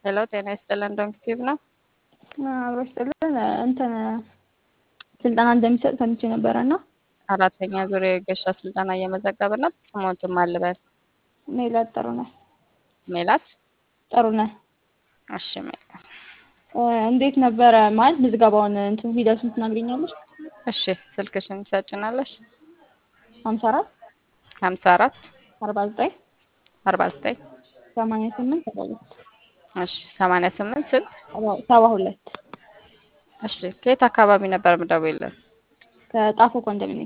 ሄሎ ጤና ይስጥልን ዶንክቲቭ ነው። አብሮች ጥልን እንትን ስልጠና እንደሚሰጥ ሰምቼ ነበረ እና አራተኛ ዙር የገሻ ስልጠና እየመዘገብን ነው። ስሞትም አልበል ሜላት ጥሩነህ ሜላት ጥሩነህ እሺ ሜላት እንዴት ነበረ ማለት ምዝገባውን እንትን ሂደቱን ትናግሪኛለሽ? እሺ ስልክሽን ትሰጭናለሽ? ሀምሳ አራት ሀምሳ አራት አርባ ዘጠኝ አርባ ዘጠኝ ሰማንያ ስምንት ሰባ ሁለት እሺ ሰማንያ ስምንት ስንት ሰባ ሁለት እሺ ከየት አካባቢ ነበር የምደውይልን? ከጣፎ ኮንዶሚኒየም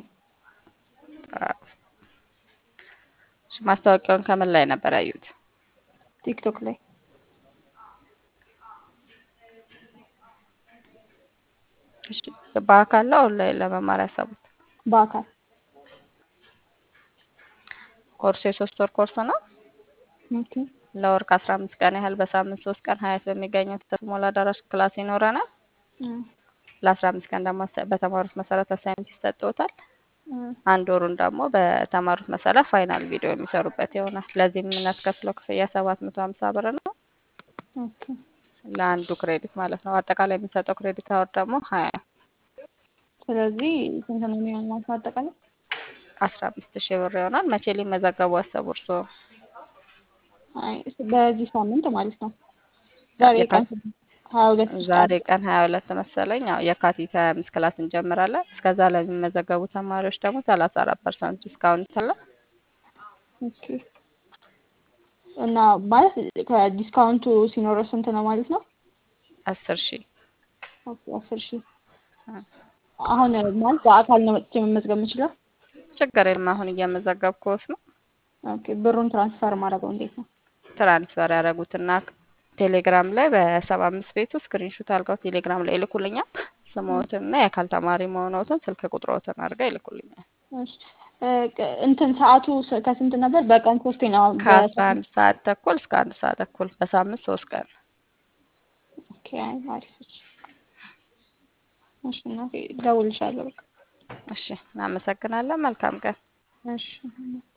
እሺ ማስታወቂያውን ከምን ላይ ነበር ያዩት? ቲክቶክ ላይ እሺ በአካል ነው ኦንላይን ለመማር ያሰቡት? በአካል ኮርሱ የሶስት ወር ኮርስ ነው። ኦኬ ለወር ከአስራ አምስት ቀን ያህል በሳምንት ሶስት ቀን ሀያት በሚገኘው ተስሞላ አዳራሽ ክላስ ይኖረናል። ለአስራ አምስት ቀን ደግሞ በተማሩት መሰረት አሳይመንት ይሰጥዎታል። አንድ ወሩን ደግሞ በተማሩት መሰረት ፋይናል ቪዲዮ የሚሰሩበት ይሆናል። ለዚህም የምናስከፍለው ክፍያ ሰባት መቶ ሀምሳ ብር ነው ኦኬ ለአንዱ ክሬዲት ማለት ነው። አጠቃላይ የሚሰጠው ክሬዲት አወር ደግሞ ሀያ ስለዚህ ስንት ነው የሚሆን ማለት ነው አጠቃላይ? አስራ አምስት ሺህ ብር ይሆናል። መቼ ሊመዘገቡ አሰቡ እርስዎ? አይ በዚህ ሳምንት ማለት ነው። ዛሬ ቀን ሀያ ሁለት ዛሬ ቀን ሀያ ሁለት መሰለኝ። ያው የካቲት ሀያ አምስት ክላስ እንጀምራለን። እስከዛ ለሚመዘገቡ ተማሪዎች ደግሞ ሰላሳ አራት ፐርሰንት ዲስካውንት አለ። ኦኬ እና ማለት ከዲስካውንቱ ሲኖረው ስንት ነው ማለት ነው? አስር ሺህ ኦኬ አስር ሺህ አሁን ማለት በአካል ነው መጥቼ መመዝገብ የምችለው? ችግር የለም። አሁን እየመዘገብኩት ነው። ኦኬ ብሩን ትራንስፈር ማድረገው እንዴት ነው? ትራንስፈር ያደረጉትና ቴሌግራም ላይ በሰባ አምስት ቤቱ ስክሪንሹት አድርገው ቴሌግራም ላይ ይልኩልኛል። ስሞትና የአካል ተማሪ መሆኖትን ስልክ ቁጥሮትን አድርገው ይልኩልኛል። እሺ እንትን ሰዓቱ ከስንት ነበር? በቀን ሶስቴ ነው። አሁን ከአስራ አንድ ሰዓት ተኩል እስከ አንድ ሰዓት ተኩል በሳምንት ሶስት ቀን። ኦኬ አይ አሪፍ። እሺ እናቴ እደውልልሻለሁ በቃ። እሺ እናመሰግናለን። መልካም ቀን። እሺ